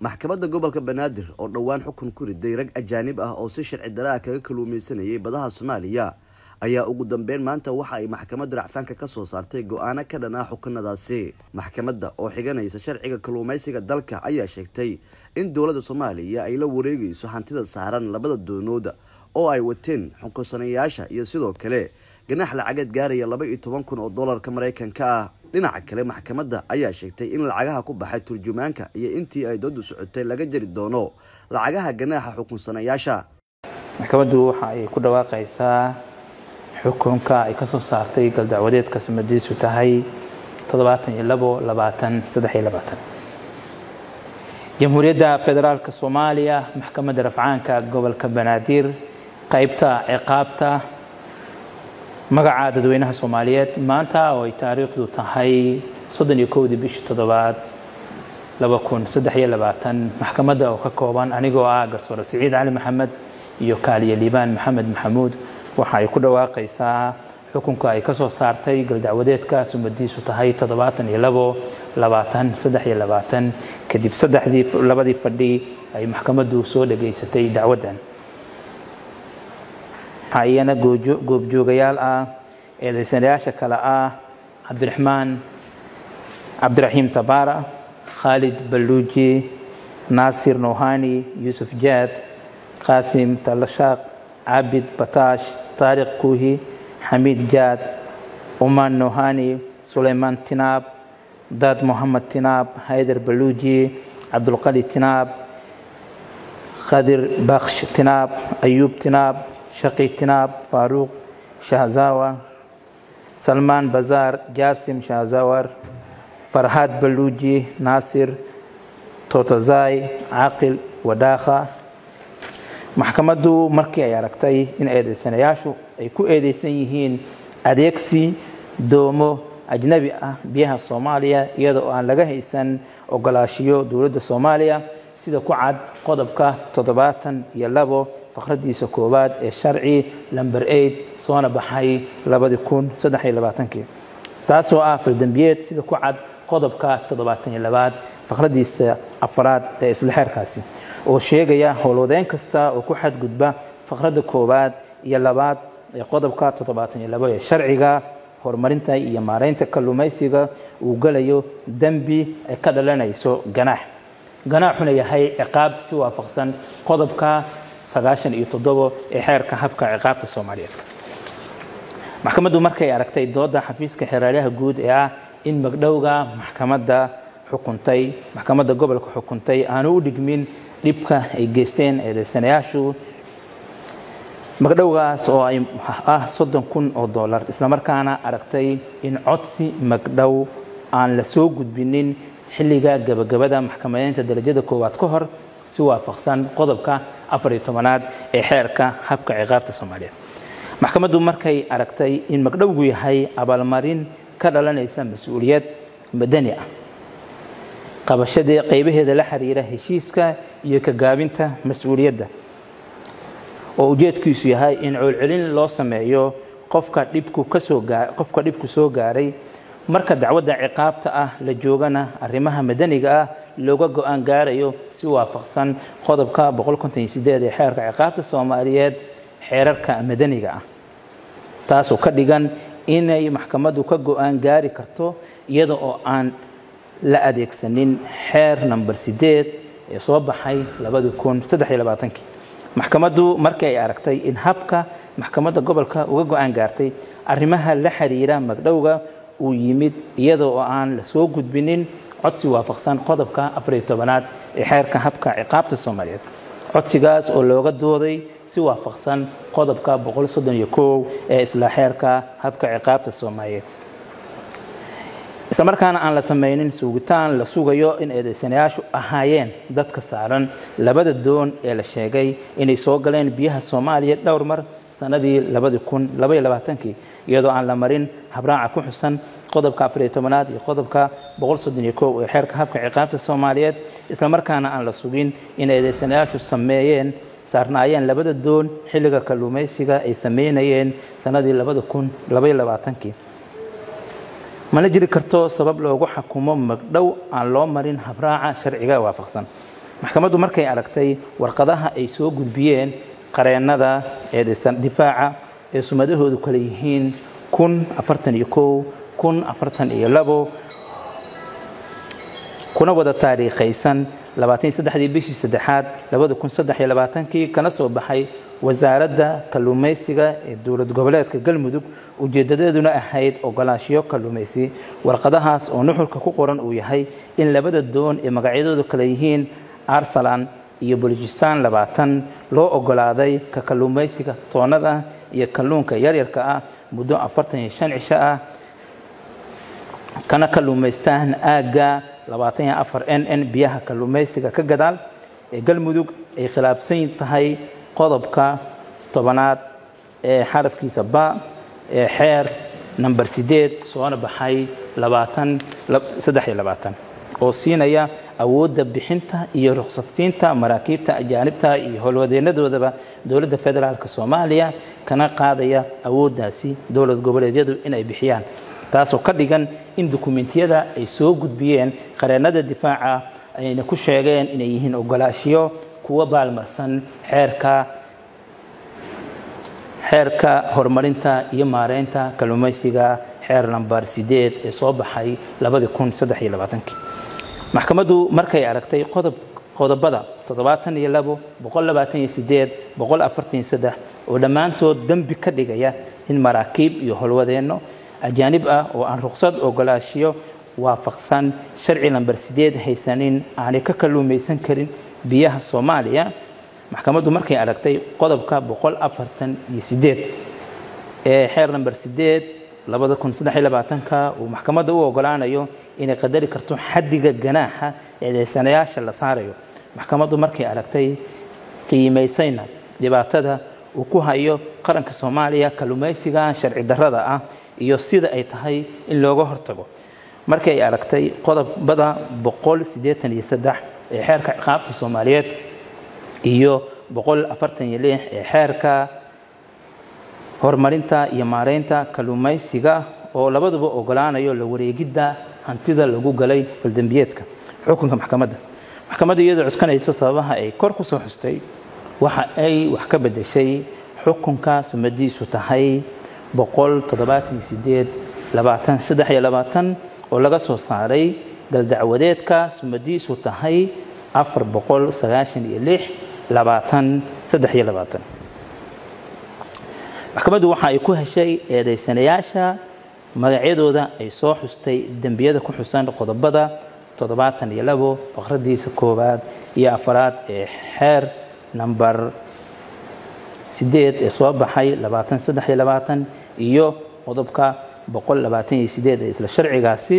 maxkamadda gobolka banaadir oo dhowaan xukun ku riday rag ajaanib ah oo si sharci daraa kaga kaluumaysanayay badaha soomaaliya ayaa ugu dambeyn maanta waxa ay maxkamadda racfaanka ka soo saartay go-aano ka dhan ah xukunadaasi maxkamadda oo xiganaysa sharciga kaluumaysiga dalka ayaa sheegtay in dowladda soomaaliya ay la wareegayso hantida saaran labada doonooda oo ay wateen xukunsanayaasha iyo sidoo kale ganax lacageed gaaraya laba iyo toban kun oo dollarka maraykanka ah dhinaca kale maxkamadda ayaa sheegtay in lacagaha ku baxay turjumaanka iyo intii ay doodu socotay laga jari doono lacagaha ganaaxa xukunsanayaasha maxkamaddu waxa ay ku dhawaaqaysaa xukunka ay ka soo saartay galdacwadeedka sumadiisu tahay jamhuuriyadda federaalk soomaaliya maxkamadda rafcaanka gobolka banaadir qaybta ciqaabta magaca dadweynaha soomaaliyeed maanta oo ay taariikhdu tahay soddoniyo bishii toddobaad maxkamadda oo ka kooban anigoo ah garsoore siciid cali maxamed iyo kaaliye liibaan maxamed maxamuud waxa ay ku dhawaaqaysaa xukunka ay ka soo saartay galdacwadeedka sumadiisu tahay kadib saddexdii labadii fadhi ay maxkamaddu soo dhageysatay dacwaddan waxaa iyana goobjoogayaal ah eedaysanayaasha kale ah cabdiraxmaan cabdiraxiim tabaara khaalid balluuji naasir nouhani yuusuf jaad qaasim talashaaq cabid bataash taariq kuuhi xamiid jaad umaan nouhani sulaymaan tinaab daad mohamed tinaab haydar baluuji cabdulqali tinaab khadir baksh tinaab ayuub tinaab shaqi tinaab faaruuq shahzawa salmaan bazaar jaasim shahzawar farhaad baluuji naasir totazai caaqil wadaakha maxkamaddu markii ay aragtay in eedeysanayaashu ay ku eedeysan yihiin adeegsi doomo ajnabi ah biyaha soomaaliya iyada oo aan laga haysan ogolaashiyo dowladda soomaaliya sida ku cad qodobka toddobaatan iyo labo faqradiisa koowaad ee sharci lamber eid soona baxay taasoo ah faldembiyeed sida ku cad qodobka toddobaatan iyo labaad faqradiisa afraad ee isla xeerkaasi oo sheegaya howlwadeyn kasta oo ku xadgudba faqradda koowaad iyo labaad ee qodobka toddobaatan iyo labo ee sharciga horumarinta iyo maareynta kalluumaysiga uu galayo dembi ay ka dhalanayso ganaax ganaaxuna yahay ciqaab si waafaqsan qodobka sagaashan iyo toddobo ee xeerka habka ciqaabta soomaaliyeed maxkamaddu markay aragtay dooda xafiiska xeeraalaha guud ee ah in magdhowga maxkamadda xukuntay maxkamadda gobolka xukuntay aanu u dhigmin dhibka ay geysteen eedeysanayaashu magdhowgaas oo ay ah soddon kun oo dollar islamarkaana aragtay in codsi magdhow aan la soo gudbinin xilliga gabagabada maxkamadeynta darajada koowaad ka hor si waafaqsan qodobka afariyo tobanaad ee xeerka habka ciqaabta soomaaliyeed maxkamaddu markay aragtay in magdhowgu yahay abaalmarin ka dhalanaysa mas-uuliyad madani ah qabashadii qaybaheeda la xiriira heshiiska iyo ka gaabinta mas-uuliyadda oo ujeedkiisu yahay in coolcelin loo sameeyo qofka dhibku kasoo qofka dhibku soo gaaray marka dacwadda ciqaabta ah la joogana arrimaha madaniga ah looga go-aan gaarayo si waafaqsan qodobka ee xeerka ciqaabta soomaaliyeed xeerarka madaniga ah taasoo ka dhigan inay maxkamaddu ka go-aan gaari karto iyada oo aan la adeegsanin xeer namber sideed ee soo baxay maxkamaddu markii ay aragtay in habka maxkamadda gobolka uga go-aan gaartay arrimaha la xiriira magdhowga uu yimid iyada oo aan la soo gudbinin codsi waafaqsan qodobka afariyo tobanaad ee xeerka habka ciqaabta soomaaliyeed codsigaas oo looga dooday si waafaqsan qodobka ee isla xeerka habka ciqaabta soomaaliyeed islamarkaana aan la samaynin sugitaan la sugayo in eedeysanayaashu ahaayeen dadka saaran labada doon ee la sheegay inay soo galeen biyaha soomaaliya dhowr mar sanadii iyadoo aan la marin habraaca ku xusan qodobka afariyo tobanaad iyo qodobka ee xeerka habka ciqaabta soomaaliyeed islamarkaana aan la sugin in eedeysanayaashu sameeyeen saarnaayeen labada doon xilliga kalluumaysiga ay sameynayeen sanadii mana jiri karto sabab loogu xakumo magdhow aan loo marin habraaca sharciga waafaqsan maxkamaddu markay aragtay warqadaha ay soo gudbiyeen qareennada eedeysan difaaca ee sumadahoodu kale yihiin kun afartan iyo kow kun afartan iyo labo kuna wada taariikhaysan labaatan iyo saddexdii bishii saddexaad labada kun saddex iyo labaatankii kana soo baxay wasaaradda kalluumaysiga ee dowlad goboleedka galmudug ujeedadeeduna ahayd ogolaashiyo kalluumaysi warqadahaas oo nuxurka ku qoran uu yahay in labada doon ee magacyadoodu kale yihiin arsalan iyo bolojistan labaatan loo ogolaaday ka kalluumaysiga toonnada iyo kalluunka yaryarka ah muddo afartan iyo shan cisho ah kana kalluumaystaan aagga labaatan iyo afar n n biyaha kalluumaysiga ka gadaal ee galmudug ay khilaafsan tahay qodobka tobanaad ee xarafkiisa ba ee xeer namber sideed soona baxay labaatan saddex iyo labaatan oo siinaya awoodda bixinta iyo ruqsadsiinta maraakiibta ajaanibta iyo howlwadeenadoodaba dowladda federaalk soomaaliya kana qaadaya awooddaasi dowlad goboleedyadu inay bixiyaan taasoo ka dhigan in dukumentiyada ay soo gudbiyeen qareennada difaaca ayna ku sheegeen inay yihiin ogolaashiyo kuwa baalmarsan xeerka xeerka horumarinta iyo maareynta kalluumaysiga xeer nambar sideed ee soo baxay labadii kun saddex iyo labaatankii maxkamaddu markay aragtay qodob qodobada toddobaatan iyo labo boqol labaatan iyo sideed boqol afartan iyo saddex oo dhammaantood dembi ka dhigaya in maraakiib iyo howlwadeenno ajaanib ah oo aan ruqsad ogolaashiyo waafaqsan sharci lamber sideed haysanin aanay ka kalluumaysan karin biyaha soomaaliya maxkamaddu markay aragtay qodobka boqol afartan iyo sideed ee xeer lamber sideed labada kun saddex iyo labaatanka uu maxkamadda u ogolaanayo inay qadari karto xaddiga ganaaxa eedeysanayaasha la saarayo maxkamaddu markay aragtay qiimaysayna dhibaatada uu ku hayo qaranka soomaaliya kalluumaysiga sharci darrada ah iyo sida ay tahay in looga hortago markii ay aragtay qodobada boqol siddeetan iyo saddex ee xeerka ciqaabta soomaaliyeed iyo boqol afartan iyo lix ee xeerka horumarinta iyo maareynta kalluumaysiga oo labaduba ogolaanayo la wareegidda hantida lagu galay faldembiyeedka xukunka maxkamadda maxkamadda iyadoo cuskanayso sababaha ay kor ku soo xustay waxa ay wax ka beddeshay xukunka sumadiisu tahay boqol toddobaatan iyo sideed labaatan saddex iyo labaatan oo laga soo saaray galdacwadeedka sumadiisu tahay afar boqol sagaashan iyo lix labaatan saddex iyo labaatan maxkamaddu waxa ay ku heshay eedaysanayaasha magacyadooda ay soo xustay dembiyada ku xusan qodobada toddobaatan iyo labo faqradiisa koowaad iyo afaraad ee xeer namber sideed ee soo baxay labaatan saddex iyo labaatan iyo qodobka boqol labaatan iyo sideed ee isla sharcigaasi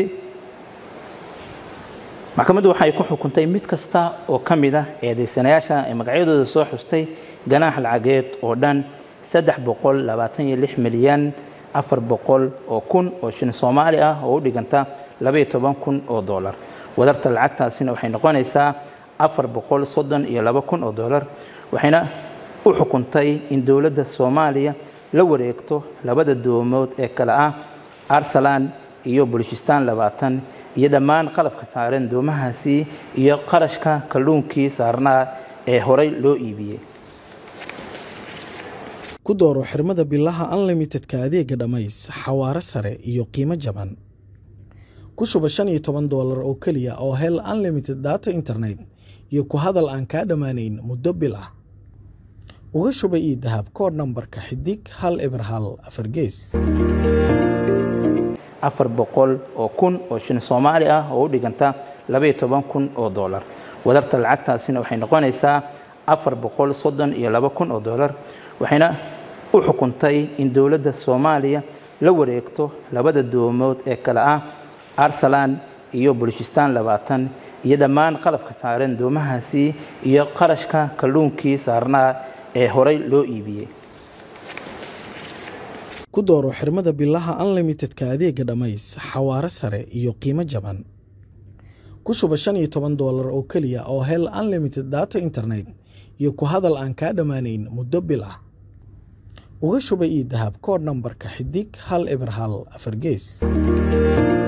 maxkamaddu waxay ku xukuntay mid kasta oo ka mid ah eedaysanayaasha ee magacyadooda soo xustay ganaax lacageed oo dhan saddex boqol labaatan iyo lix milyan afar boqol oo kun oo shilin soomaali ah oo u dhiganta labaiyo toban kun oo dollar wadarta lacagtaasina waxay noqonaysaa afar boqol soddon iyo laba kun oo dollar waxayna u xukuntay in dowladda soomaaliya la wareegto labada doomood ee kale ah arsalan iyo bulishistan labaatan iyo dhammaan qalabka saareen doomahaasi iyo qarashka kalluunkii saarnaa ee horay loo iibiyey ku dooro xirmada bilaha unlimitedka adeega dhammays xawaaro sare iyo qiimo jaban ku shuba shan iyo toban doolar oo keliya oo hel unlimited data internet iyo ku hadal aan kaa dhammaanayn muddo bil ah uga shuba io dahab kood nambarka xidig hal eber hal afar gees afar boqol oo kun oo shilin soomaali ah oo u dhiganta labaiyo toban kun oo dollar wadarta lacagtaasina waxay noqonaysaa afar boqol soddon iyo laba kun oo dollar waxayna u xukuntay in dowladda soomaaliya la wareegto labada doomood ee kale ah arsalan iyo bulishistan labaatan iyo dhammaan qalabka saareen doomahaasi iyo qarashka kalluunkii saarnaa ee horay loo iibiyey ku dooro xirmada bilaha unlimitedka adeega dhammays xawaaro sare iyo qiimo jaban ku shuba shan iyo toban doolar oo keliya oo hel unlimited data internet iyo ku hadal aan kaa dhammaanayn muddo bil ah uga shuba io dahab kood nambarka xidig hal eber hal afar gees